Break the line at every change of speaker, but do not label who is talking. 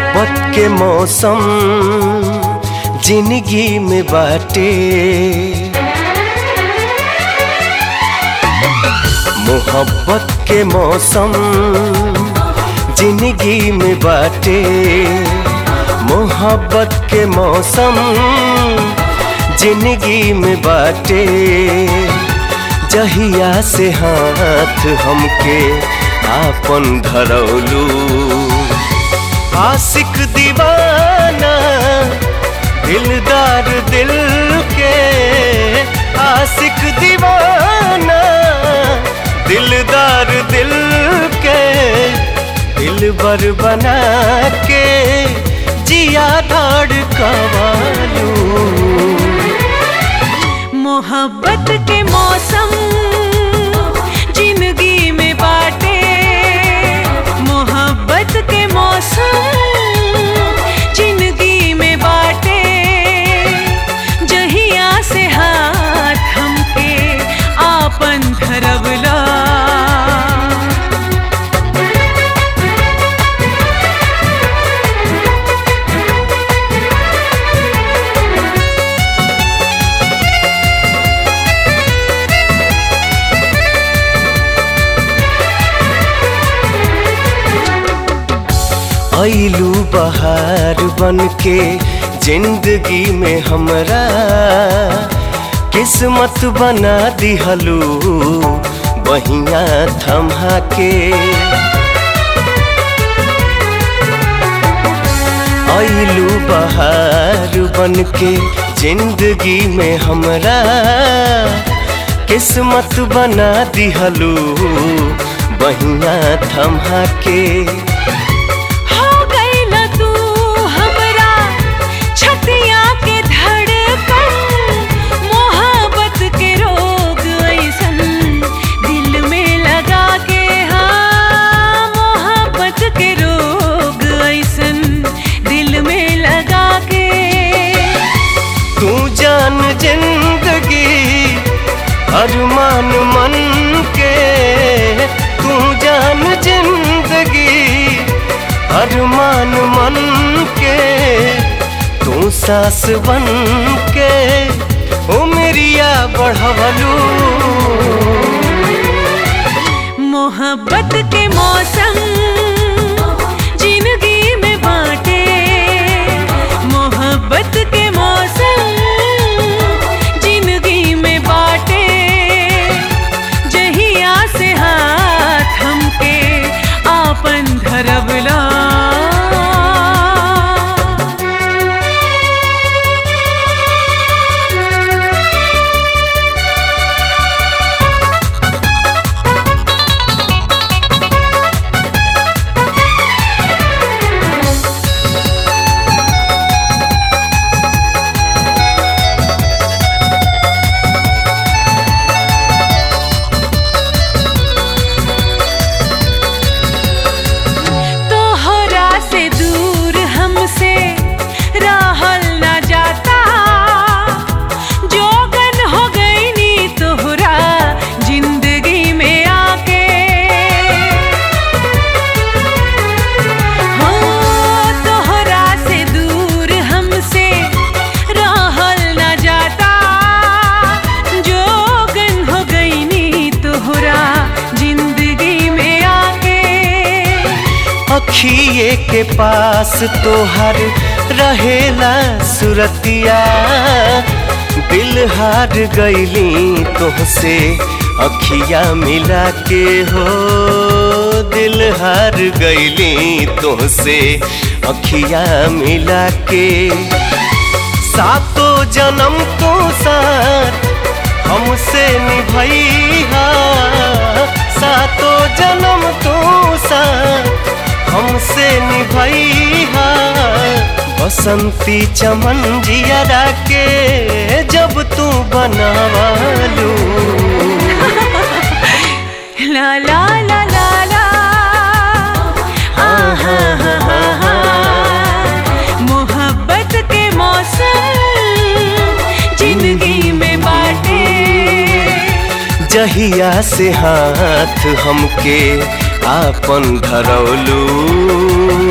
मोहब्बत के मौसम जिंदगी में बाटे मोहब्बत के मौसम जिंदगी में बाटे मोहब्बत के मौसम जिंदगी में बाटे जहिया से हाथ हमके आपन धरौलू आशिक दीवाना दिलदार दिल के आशिक दीवाना दिलदार दिल के दिल बर बना के जिया धाड़ कवालू
मोहब्बत के मौसम जिंदगी में बाटे मोहब्बत के मौसम जिंदगी में बाटे जहिया से हाथ हमके आपन धरवला
ऐलू बहार बन के जिंदगी में हमरा किस्मत बना दिहलू बहिया थमा के ऐलू बहार बन के जिंदगी में हमरा किस्मत बना दिहलू बहिया थमा के
हो गइल तू हमरा छतिया के धड़कन मोहब्बत के रोग ऐसन दिल में लगा के हाँ मोहब्बत के रोग ऐसन दिल में लगा के
तू जान जिंदगी अरमान मन के तू जान जिंदगी अरमान मन के तू सास बन के उमरिया बढ़वलू
मोहब्बत के मौसम जिंदगी में बाटे मोहब्बत के मौसम जिंदगी में बाटे जहिया से हाथ हमके आपन धरवला तोहरा से दूर हमसे रहल ना जाता जोगन हो गई नी तोहरा जिंदगी में आके हो तोहरा से दूर हमसे रहल ना जाता जोगन हो गई नी तोहरा जिंदगी में आके
अखिए के पास तोहर रहेला सुरतिया दिल हार गईली तोहसे अखिया मिला के हो दिल हार गईली तोहसे अखिया मिला के सातो जन्म तो साथ हमसे निभैया सातो जन्म तो साथ हमसे निभैया बसंती चमन जियरा के जब तू बनवालू
ला ला ला ला ला आहा हा हा हा मोहब्बत के मौसम जिंदगी में बाटे
जहिया से हाथ हमके आपन धरौलू